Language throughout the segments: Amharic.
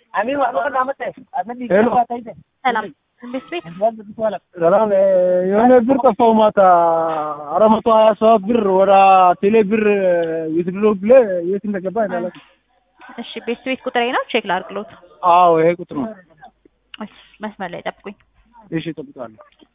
ሰላም እንዴት ቤት ሰላም የሆነ ብር ጠፋው ማታ አራት መቶ ሀያ ሰባት ብር ወደ ቴሌ ብር የትድሎ ብለ የት እንደገባ እንዳለ እሺ ቤት ቤት ቁጥሬ ነው ቼክ ላድርግሎት አዎ ይሄ ቁጥር ነው እሺ መስመር ላይ ጠብቁኝ እሺ እጠብቃለሁ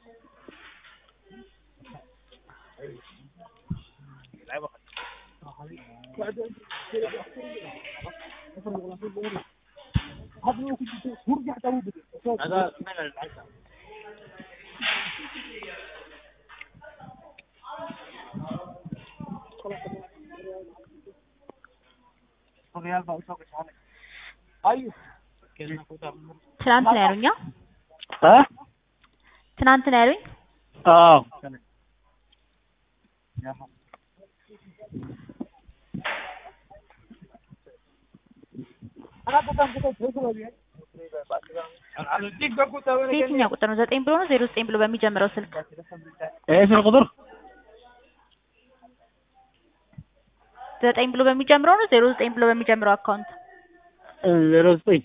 ትናንት ነው ያሉኛ እ ትናንት ነው ያሉኝ አዎ በየትኛው ቁጥር ነው ዘጠኝ ብሎ ነው ዜሮ ዘጠኝ ብሎ በሚጀምረው ስልክ ይሄ ስልክ ቁጥር ዘጠኝ ብሎ በሚጀምረው ነው ዜሮ ዘጠኝ ብሎ በሚጀምረው አካውንት ዜሮ ዘጠኝ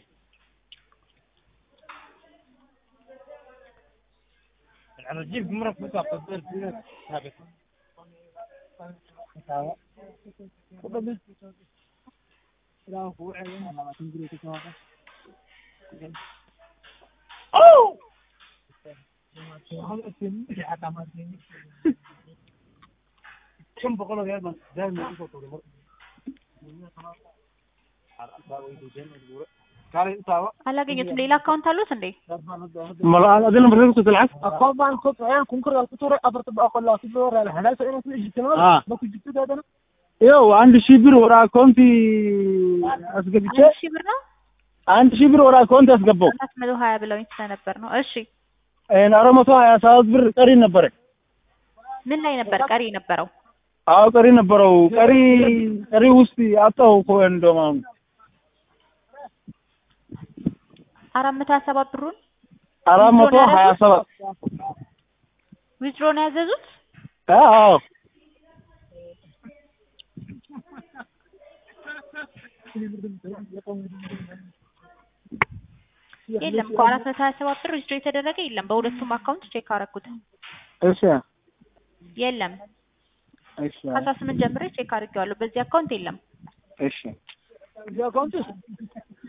አላገኘሁትም ሌላ አካውንት አሉት እንዴ አይደለም ብር ቁጥር ልዓስ ይኸው አንድ ሺህ ብር ወደ አካውንት አስገብቼ አንድ ሺህ ብር ነው አንድ ሺህ ብር ወደ አካውንት ያስገባው አራት መቶ ሀያ ብለውኝ ስለነበር ነው እሺ አራት መቶ ሀያ ሰባት ብር ቀሪ ነበረ ምን ላይ ነበር ቀሪ የነበረው አዎ ቀሪ ነበረው ቀሪ ቀሪ ውስጥ አጣው እኮ እንደውም አሁን አራት መቶ ሀያ ሰባት ብሩን አራት መቶ ሀያ ሰባት ዊዝድሮ ነው ያዘዙት አዎ የለም እኮ አራት መቶ ሀያ ሰባት ብር ዊዝድሮ የተደረገ የለም በሁለቱም አካውንት ቼክ አደረኩት እሺ የለም እሺ ከአስራ ስምንት ጀምሬ ቼክ አድርጌዋለሁ በዚህ አካውንት የለም እሺ